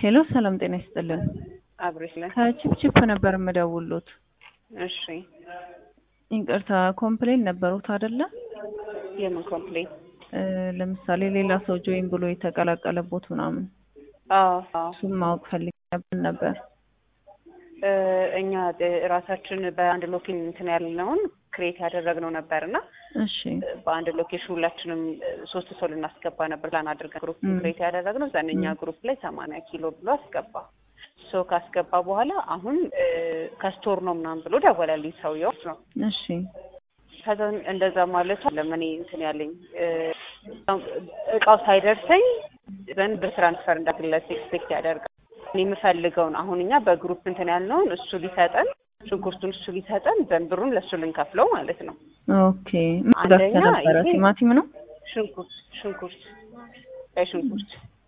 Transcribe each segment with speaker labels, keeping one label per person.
Speaker 1: ሄሎ ሰላም ጤና ይስጥልን።
Speaker 2: አብሬሽ ላይ
Speaker 1: ከቺፕቺፕ ነበር የምደውሉት።
Speaker 2: እሺ፣
Speaker 1: ይቅርታ ኮምፕሌን ነበሩት አይደለ?
Speaker 2: የምን ኮምፕሌን?
Speaker 1: እ ለምሳሌ ሌላ ሰው ጆይን ብሎ የተቀላቀለቦት ምናምን
Speaker 2: አዎ አዎ።
Speaker 1: እሱም ማወቅ ፈልግ ነበር።
Speaker 2: እ እኛ ራሳችን በአንድ ሎኬሽን እንትን ያልነውን ክሬት ያደረግነው ነበር እና
Speaker 1: እሺ
Speaker 2: በአንድ ሎኬሽን ሁላችንም ሶስት ሰው ልናስገባ ነበር ፕላን አድርገን ግሩፕ
Speaker 1: ም።
Speaker 2: ክሬት ያደረግነው ዘንኛ ግሩፕ ላይ ሰማንያ ኪሎ ብሎ አስገባ። ሶ ካስገባ በኋላ አሁን እ ከስቶር ነው ምናምን ብሎ ደወለልኝ ሰውየው ነው።
Speaker 1: እሺ
Speaker 2: ከዛ እንደዛ ማለት ለምን እንትን ያለኝ እ እቃው ሳይደርሰኝ ዘንድ በትራንስፈር እንዳግለት ኤክስፔክት ያደርጋል። እኔ የምፈልገውን አሁን እኛ በግሩፕ እንትን ያልነውን እሱ ሊሰጠን ሽንኩርቱን እሱ ሊሰጠን ዘንድ ብሩን ለእሱ ልንከፍለው ማለት ነው።
Speaker 1: ኦኬ ምን ገዝተህ
Speaker 2: አንደኛ
Speaker 1: ነበረ?
Speaker 2: ይሄ-
Speaker 1: ቲማቲም ነው?
Speaker 2: ሽንኩርት ሽንኩርት ቀይ ሽንኩርት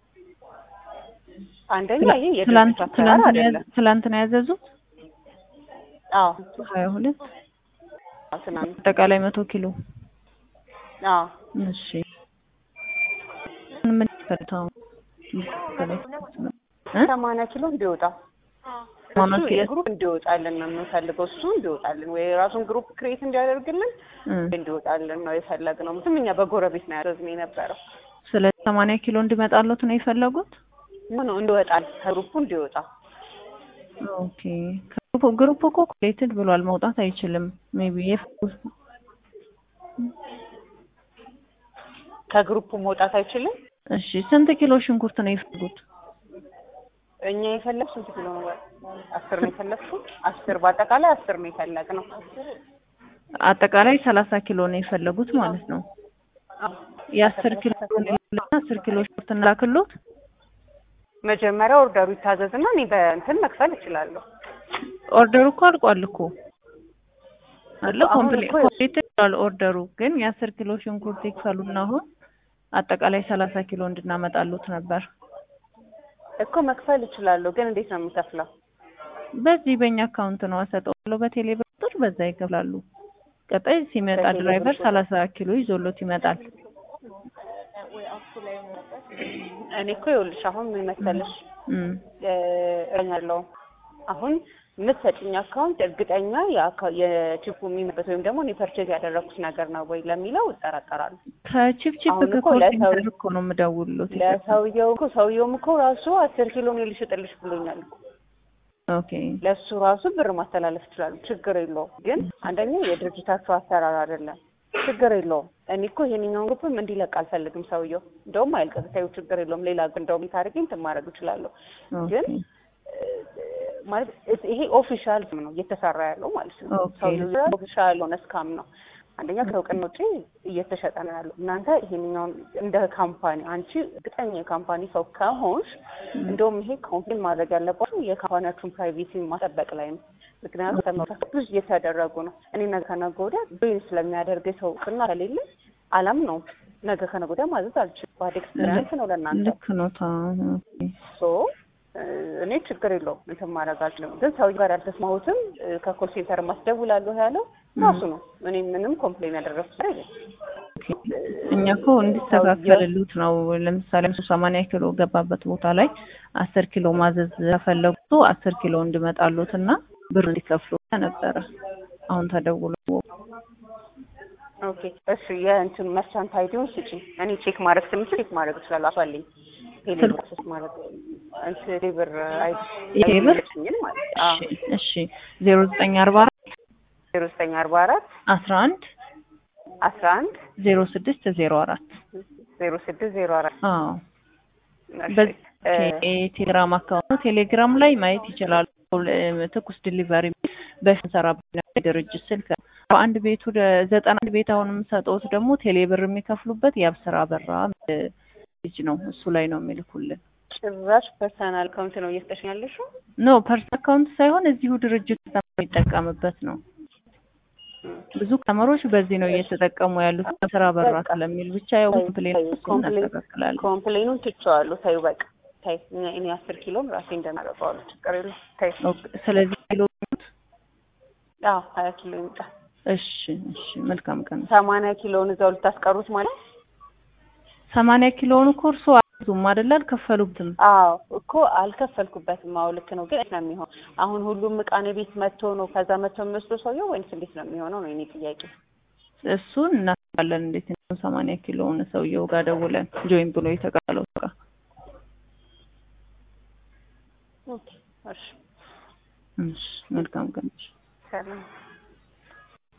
Speaker 2: አንደኛ ይሄ የድርጅት
Speaker 1: ትላንት
Speaker 2: አሰራር
Speaker 1: ትላንት ነው
Speaker 2: አይደለም።
Speaker 1: ያዘ- ትላንት ነው ያዘዙት?
Speaker 2: አዎ
Speaker 1: ሀያ ሁለት
Speaker 2: አዎ፣ ትናንት
Speaker 1: አጠቃላይ መቶ ኪሎ
Speaker 2: አዎ
Speaker 1: እሺ ምን ይፈልታው
Speaker 2: ሰማንያ ኪሎ እንዲወጣ
Speaker 1: ሰማንያ
Speaker 2: እሱ
Speaker 1: ኪሎ?
Speaker 2: የግሩፕ እንዲወጣልን ነው የምንፈልገው። እሱ እንዲወጣልን ወይ የራሱን ግሩፕ ክሬት እንዲያደርግልን እንዲወጣልን ነው የፈለግነው። ምክንያቱም እኛ በጎረቤት ነው ያዘዝነው የነበረው።
Speaker 1: ስለዚህ ሰማንያ ኪሎ እንዲመጣለት ነው የፈለጉት?
Speaker 2: ምን ነው እንዲወጣል ከግሩፑ እንዲወጣ
Speaker 1: ኦኬ ግሩፕ ግሩፕ እኮ ኮሌትድ ብሏል መውጣት አይችልም። ሜቢ የፈለጉት
Speaker 2: ከግሩፑ መውጣት አይችልም።
Speaker 1: እሺ ስንት ኪሎ ሽንኩርት ነው የፈለጉት?
Speaker 2: እኛ የፈለግ ስንት ኪሎ ነው? አስር ነው የፈለግሽው? አስር በአጠቃላይ አስር ነው የፈለግነው።
Speaker 1: አጠቃላይ ሰላሳ ኪሎ ነው የፈለጉት ማለት ነው። የአስር ኪሎ እና አስር ኪሎ ሽንኩርት እንላክሎት።
Speaker 2: መጀመሪያ ኦርደሩ ይታዘዝና እኔ በእንትን መክፈል እችላለሁ።
Speaker 1: ኦርደሩ እኮ አልቋል እኮ አለ
Speaker 2: እኮ አሁን
Speaker 1: ኮምፕሌት
Speaker 2: እኮ
Speaker 1: ኮምፕሌት ብሏል ኦርደሩ ግን የአስር ኪሎ ሽንኩርት ይክፈሉና አሁን አጠቃላይ ሰላሳ ኪሎ እንድናመጣሉት ነበር።
Speaker 2: እኮ መክፈል እችላለሁ፣ ግን እንዴት ነው የምከፍለው?
Speaker 1: በዚህ በእኛ አካውንት ነው አሰጠዋለሁ በቴሌ ብር ቁጥር በዛ ይከፍላሉ። ቀጣይ ሲመጣ
Speaker 2: በቴሌ ብር
Speaker 1: ድራይቨር
Speaker 2: ቁጥር?
Speaker 1: ሰላሳ ኪሎ ይዞሎት ይመጣል።
Speaker 2: እኔ እኮ ይኸውልሽ አሁን ምን መሰለሽ
Speaker 1: እም
Speaker 2: እረኛለሁ አሁን የምትሰጭኝ አካውንት እርግጠኛ የአካ- የቺፑ የሚመበት ወይም ደግሞ እኔ ፐርቼዝ ያደረኩት ነገር ነው ወይ ለሚለው እጠራጠራለሁ።
Speaker 1: ከቺፕቺፕ
Speaker 2: አሁን እኮ
Speaker 1: ከኮል
Speaker 2: ለሰው-
Speaker 1: ሴንተር እኮ ነው የምደውልሎት።
Speaker 2: ለሰውየው እኮ ሰውየውም እኮ ራሱ አስር ኪሎ ነው ልሽጥልሽ ብሎኛል እኮ።
Speaker 1: ኦኬ
Speaker 2: ለእሱ ራሱ ብር ማስተላለፍ ይችላሉ፣ ችግር የለውም። ግን አንደኛ የድርጅታቸው አሰራር አይደለም፣ ችግር የለውም። እኔ እኮ ይሄንኛውን ግሩፕም እንዲለቅ አልፈልግም ሰውየው። እንደውም አይልቀቅ፣ ተይው፣ ችግር የለውም። ሌላ ግን እንደውም ታሪክ እንትን ማድረግ እችላለሁ። ግን
Speaker 1: ኦኬ
Speaker 2: ማለት እስ- ይሄ ኦፊሻል ነው እየተሰራ ያለው ማለት ነው።
Speaker 1: ኦኬ።
Speaker 2: ሰውየው ኦፊሻል የሆነ ስካም ነው። አንደኛ ከእውቅና ውጪ እየተሸጠ ነው ያለው። እናንተ ይሄንኛውን እንደ ካምፓኒ አንቺ እርግጠኛ የካምፓኒ ሰው ከሆንሽ እንደውም ይሄ ኮምፕሌን ማድረግ ያለባችሁ የካምፓኒያችሁን ፕራይቬሲ ማጠበቅ ላይ ነው። ምክንያቱም ተመልካች ብዙ እየተደረጉ ነው። እኔ ነገ ከነገ ወዲያ ጆይን ስለሚያደርግ ሰው እውቅና ከሌለ አላም ነው ነገ ከነገ ወዲያ ማዘዝ አልችልም። ባድ ኤክስፒሪየንስ ነው ለእናንተ
Speaker 1: ልክ ነው ታ ኦኬ
Speaker 2: ሶ እኔ ችግር የለውም እንትን ማድረግ አልችልም። ግን ሰውዬው ጋር ያልተስማሁትም ከኮል ሴንተር ማስደውላለሁ ያለው ራሱ ነው። እኔ ምንም ኮምፕሌን ያደረኩት ነገር የለም።
Speaker 1: ኦኬ። እኛ እኮ እንዲስተካከልሉት ነው። ለምሳሌ እሱ ሰማንያ ኪሎ ገባበት ቦታ ላይ አስር ኪሎ ማዘዝ ከፈለጉ አስር ኪሎ እንዲመጣሉት እና ብር እንዲከፍሉ ነበረ። አሁን ተደውሎ
Speaker 2: ኦኬ እሺ፣ የእንትን መርቻንት አይዲውን ስጪ። እኔ ቼክ ማድረግ ስምችል ቼክ ማድረግ እችላለሁ። አሷልኝ ቴሌብር አክሰስ ማድረግ እንትን ቴሌብር አይዲ
Speaker 1: የቴሌብር?
Speaker 2: አይዲሽኝን ማለት ነው። አዎ
Speaker 1: እሺ እሺ ዜሮ ዘጠኝ አርባ አራት
Speaker 2: ዜሮ ዘጠኝ አርባ አራት
Speaker 1: አስራ አንድ
Speaker 2: አስራ አንድ
Speaker 1: ዜሮ ስድስት ዜሮ አራት
Speaker 2: ዜሮ ስድስት ዜሮ አራት
Speaker 1: አዎ
Speaker 2: እሺ፣
Speaker 1: በዚህ
Speaker 2: እ፣
Speaker 1: የቴሌግራም አካውንት ነው። ቴሌግራም ላይ ማየት ይችላሉ። እ፣ ትኩስ ዲሊቨሪ በፊት ሰራበት ድርጅት ስልክ በአንድ ቤቱ ደ- ዘጠና አንድ ቤት አሁን የምሰጠውት ደግሞ ቴሌብር የሚከፍሉበት የአብስራ በራ እ፣ ልጅ ነው። እሱ ላይ ነው የሚልኩልን።
Speaker 2: ጭራሽ ፐርሰናል አካውንት ነው እየሰጠሽኝ ያለሽው?
Speaker 1: ኖ ፐርስ አካውንት ሳይሆን እዚሁ ድርጅት የሚጠቀምበት ነው። ብዙ ከመሮች በዚህ ነው እየተጠቀሙ ያሉት ስራ በራ ስለሚል ብቻ ያው ኮምፕሌን
Speaker 2: ኮምፕሌን
Speaker 1: እናስተካክላለን።
Speaker 2: ኮምፕሌኑን ትቼዋለሁ። ተይው በቃ ተይ። እኔ- እኔ አስር ኪሎን ራሴ እንደማደርገዋለሁ ችግር የለም። ተይ።
Speaker 1: ኦኬ፣ ስለዚህ ኪሎ
Speaker 2: አዎ ሀያ ኪሎ ይምጣ።
Speaker 1: እሺ እሺ፣ መልካም ቀን።
Speaker 2: ሰማንያ ኪሎውን እዛው ልታስቀሩት ማለት
Speaker 1: ሰማንያ ኪሎውን እኮ እርሶ ብዙም አይደለ አልከፈሉበትም።
Speaker 2: አዎ እኮ አልከፈልኩበትም። አዎ ልክ ነው። ግን እንዴት ነው የሚሆን? አሁን ሁሉም እቃ እኔ ቤት መጥቶ ነው ከዛ መጥቶ የሚወስደው ሰውየው ወይንስ እንዴት ነው የሚሆነው ነው የኔ ጥያቄ።
Speaker 1: እሱን እናውቃለን። እንዴት ነው ሰማንያ ኪሎውን ሰውየው ጋር ደውለን ጆይን ብሎ የተቀበለው እቃ
Speaker 2: ኦኬ እሺ
Speaker 1: እሺ፣ መልካም ቀን።
Speaker 2: ሰላም